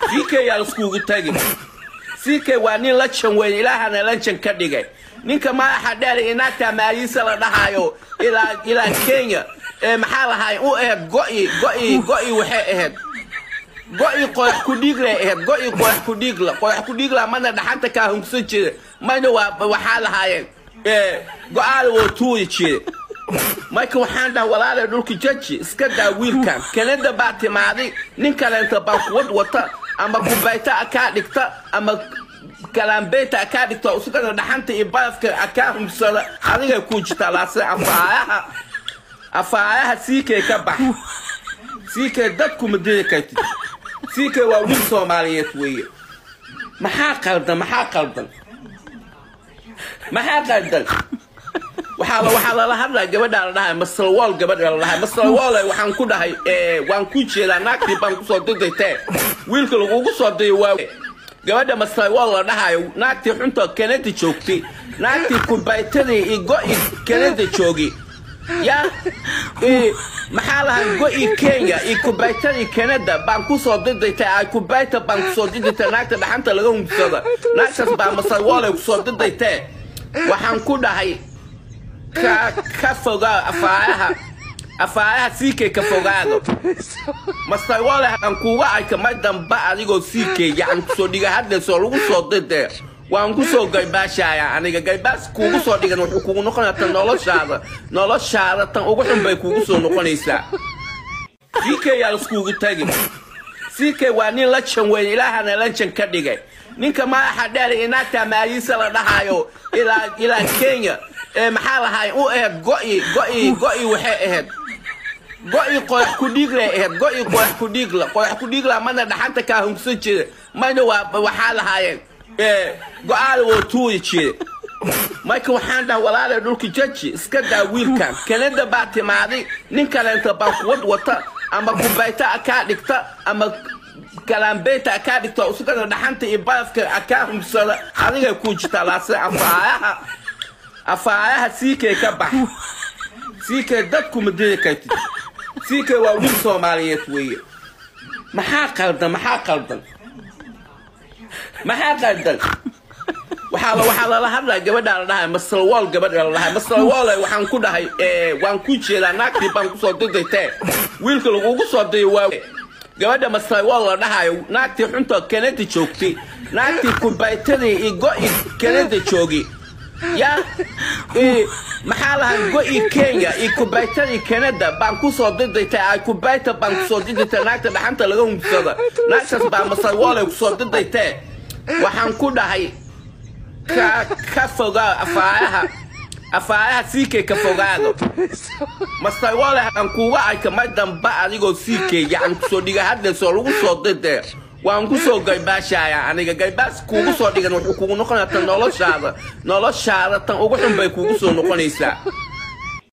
ck yaa laiskugu tagi ck waa nin la jan weyn ilaahana la jan ka dhigay ninka madaxa dheer inaagta maaliisa la dhahayo ilaa ilaa kenya ee maxaa lahaay u ahayd go'i go'i go'i waxay ahayd go'i qoyax ku dhiiglay ahayd go'i qoyax ku dhiigla qoyax ku dhiigla mana dhaxanta kaa hungsan jira mana waa waxaa lahaayeen go-aada woo tuuri jire marka waxaan dhaha walaalay dhulka jaji iska daa wiilkan kanada baa timaaday nin kaleenta baa kuwad wata ama kubayta akaa dhigta ama kalaambeyta akaa dhigta isagana dhaxanta iyo barafka akaa humsada adigay ku jirtaa laase afaayaha afaayaha siikay ka bax siikay dadku ma diri kartid siikay waa wiil soomaaliyeed weeye maxaa qaldan maxaa qaldan maxaa qaldan waxaa waxaa lala hadlaya gabadhaa la dhahay masalwool gabadha la dhahay masalwool waxaan ku dhahay waan ku jeedaa naagtii baan kusoo didaytee wiilka lagugu soo diyo waa gabadha masalwool la dhahayo naagtii xunta kanada joogtay naagtii kubaytadii iyo go'i kanada joogi yaa maxaa lahay go'i kenya iyo kubaytadii kanada baan kusoo didaytay ay kubayta baan kusoo didaytay naagta dhaxanta laga humsada naagtaas baa masalwool ay kusoo didaytee waxaan ku dhahay ka ka fogaa afaayaha afaayaha siikay ka fogaado masawole aan kuuga arka mar damba adigoo siikay yacan kusoo dhiga haddaysoo lagu soo didee waan kusoo gaybaashaya aniga gaybaas kuugu soo dhigan wuxuu kugu noqonaya tan noloshaada noloshaada tan ugu xun bay kuugu soo noqonaysaa siikay yaa laiskugu tagi siikay waa nin la jan weyn ilaahana la jan ka dhigay ninka madaxa dheer inaagta maaliisa la dhahayo ilaa ilaa kenya ee maxaa lahaay u ahayd go'i go'i go'i waxay ahayd go'i qoyax ku dhiiglay ahayd go'i qoyax ku dhiigla qoyax ku dhiigla mana dhaxanta kaa hungsan jire mana waa waxaa lahaayeen go-aada woo tuuri jire marka waxaan dhaha walaalay dhulka jaji iska daa wiilkan kanada baa timaaday nin kaleenta baa kuwad wata ama kubayta akaa dhigta ama kalaambeyta akaa dhigta isagana dhaxanta iyo barafka akaa humsada adigay ku jirtaa laase afaayaha afaayaha siikay ka bax siikay dadku ma diri kartid siikay waa wiil soomaaliyeed weeye maxaa qaldan maxaa qaldan maxaa qaldan waxaa waxaa lala hadlaya gabadhaa la dhahay masalwool gabadha la dhahay masalwool waxaan ku dhahay waan ku jeedaa naagtii baan kusoo didaytee wiilka lagugu soo diyo waa gabadha masalwool la dhahayo naagtii xunta kanada joogtay naagtii kubaytadii iyo go'i kanada joogi yaa maxaa lahay go'i kenya iyo kubaytadii kanada baan kusoo didaytay ay kubayta baan kusoo didaytay naagta dhaxanta laga humsada naagtaas baa masalwoolay kusoo didaytee waxaan ku dhahay ka ka fogaa afaayaha afaayaha siikay ka fogaado masalwoole aan kuuga arka mar damba adigoo siikay yacan kusoo dhiga haddaysoo lagu soo didee waan kusoo gaybaashaya aniga gaybaas kuugu soo dhigan wuxuu kugu noqonaya tan noloshaada noloshaada tan ugu xun bay kuugu soo noqonaysaa